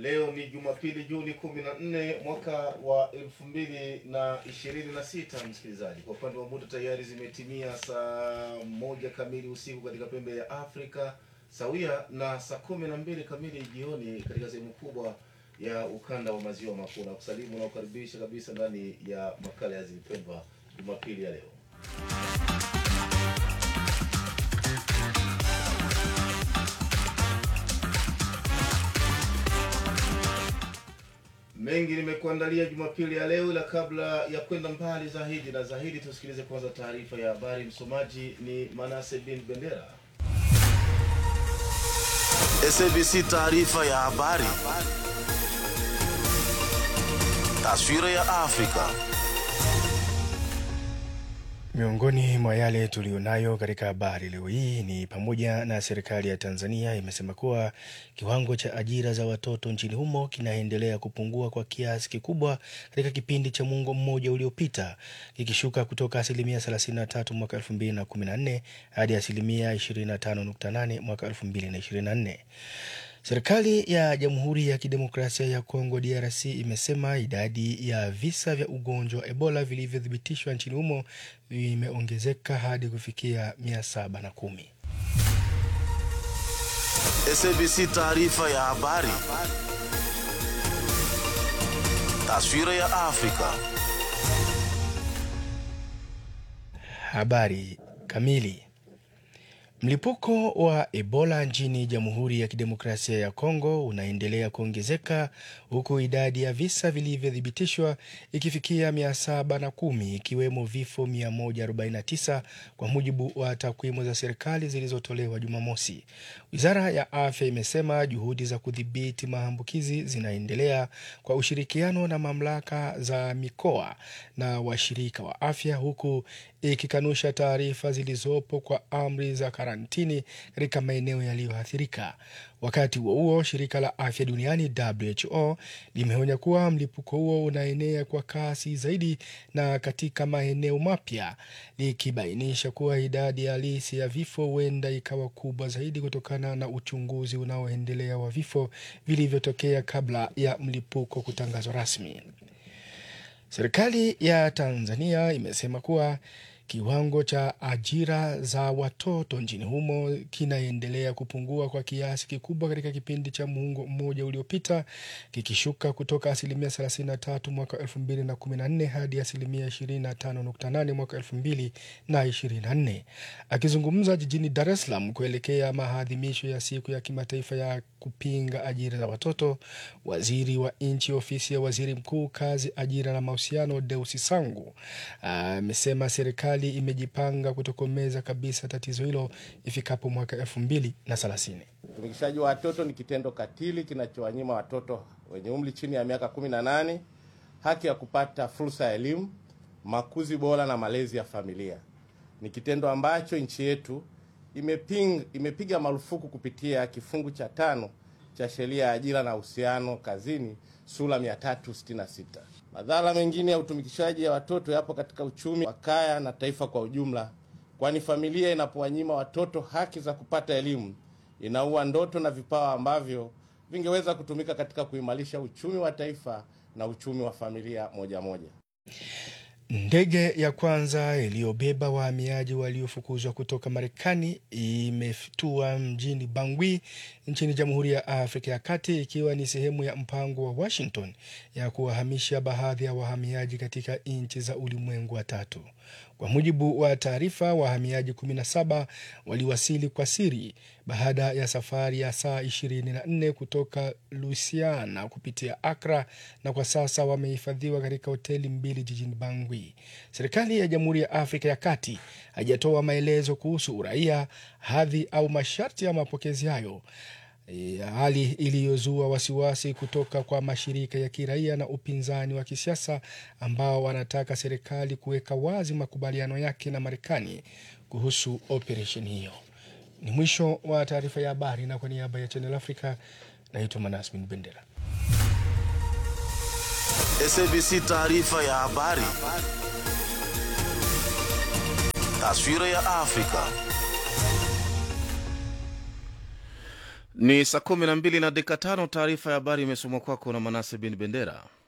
Leo ni Jumapili, Juni kumi na nne mwaka wa elfu mbili na ishirini na sita. Msikilizaji, kwa upande wa muda tayari zimetimia saa moja kamili usiku katika pembe ya Afrika sawia na saa kumi na mbili kamili jioni katika sehemu kubwa ya ukanda wa maziwa makuu. Na kusalimu na kukaribisha kabisa ndani ya makala ya Zilipendwa Jumapili ya leo. Mengi nimekuandalia Jumapili ya leo, ila kabla ya kwenda mbali zaidi na zaidi, tusikilize kwanza taarifa ya habari. Msomaji ni Manase bin Bendera. SABC taarifa ya habari. Taswira ya Afrika. Miongoni mwa yale tuliyonayo katika habari leo hii ni pamoja na serikali ya Tanzania imesema kuwa kiwango cha ajira za watoto nchini humo kinaendelea kupungua kwa kiasi kikubwa katika kipindi cha muongo mmoja uliopita, kikishuka kutoka asilimia 33 mwaka 2014 hadi asilimia 25.8 mwaka 2024. Serikali ya Jamhuri ya Kidemokrasia ya Kongo DRC imesema idadi ya visa vya ugonjwa wa Ebola vilivyothibitishwa nchini humo vimeongezeka hadi kufikia 710. SABC taarifa ya habari. Taswira ya Afrika. Habari kamili. Mlipuko wa Ebola nchini Jamhuri ya Kidemokrasia ya Kongo unaendelea kuongezeka huku idadi ya visa vilivyothibitishwa ikifikia 710 ikiwemo vifo 149 kwa mujibu wa takwimu za serikali zilizotolewa Jumamosi. Wizara ya Afya imesema juhudi za kudhibiti maambukizi zinaendelea kwa ushirikiano na mamlaka za mikoa na washirika wa afya huku ikikanusha taarifa zilizopo kwa amri za karantini katika maeneo yaliyoathirika. Wakati huo huo, shirika la afya duniani WHO limeonya kuwa mlipuko huo unaenea kwa kasi zaidi na katika maeneo mapya, likibainisha kuwa idadi halisi ya vifo huenda ikawa kubwa zaidi kutokana na uchunguzi unaoendelea wa vifo vilivyotokea kabla ya mlipuko kutangazwa rasmi. Serikali ya Tanzania imesema kuwa kiwango cha ajira za watoto nchini humo kinaendelea kupungua kwa kiasi kikubwa katika kipindi cha muongo mmoja uliopita, kikishuka kutoka asilimia 33 mwaka 2014 hadi asilimia 25.8 mwaka 2024. Akizungumza jijini Dar es Salaam kuelekea maadhimisho ya siku ya kimataifa ya kupinga ajira za watoto, waziri wa nchi ofisi ya waziri mkuu, kazi, ajira na mahusiano, Deusi Sangu amesema serikali imejipanga kutokomeza kabisa tatizo hilo ifikapo mwaka elfu mbili na thelathini. Utumikishaji wa watoto ni kitendo katili kinachowanyima watoto wenye umri chini ya miaka 18 haki ya kupata fursa ya elimu, makuzi bora na malezi ya familia. Ni kitendo ambacho nchi yetu imeping, imepiga marufuku kupitia kifungu cha tano cha sheria ya ajira na uhusiano kazini sura 366. Madhara mengine ya utumikishaji ya watoto yapo katika uchumi wa kaya na taifa kwa ujumla, kwani familia inapowanyima watoto haki za kupata elimu inaua ndoto na vipawa ambavyo vingeweza kutumika katika kuimarisha uchumi wa taifa na uchumi wa familia moja moja. Ndege ya kwanza iliyobeba wahamiaji waliofukuzwa kutoka Marekani imetua mjini Bangui nchini Jamhuri ya Afrika ya Kati ikiwa ni sehemu ya mpango wa Washington ya kuwahamisha baadhi ya wahamiaji katika nchi za ulimwengu wa tatu. Kwa mujibu wa taarifa, wahamiaji 17 waliwasili kwa siri baada ya safari ya saa 24 kutoka Louisiana kupitia Accra na kwa sasa wamehifadhiwa katika hoteli mbili jijini Bangui. Serikali ya Jamhuri ya Afrika ya Kati haijatoa maelezo kuhusu uraia, hadhi au masharti ya mapokezi hayo. E, hali iliyozua wasiwasi kutoka kwa mashirika ya kiraia na upinzani wa kisiasa ambao wanataka serikali kuweka wazi makubaliano yake na Marekani kuhusu operesheni hiyo. Ni mwisho wa taarifa ya habari, na kwa niaba ya Channel Africa naitwa Manasmin Bendera. SABC taarifa ya habari. Taswira ya Afrika. Ni saa kumi na mbili na dakika tano. Taarifa ya habari imesomwa kwako na Manase bin Bendera.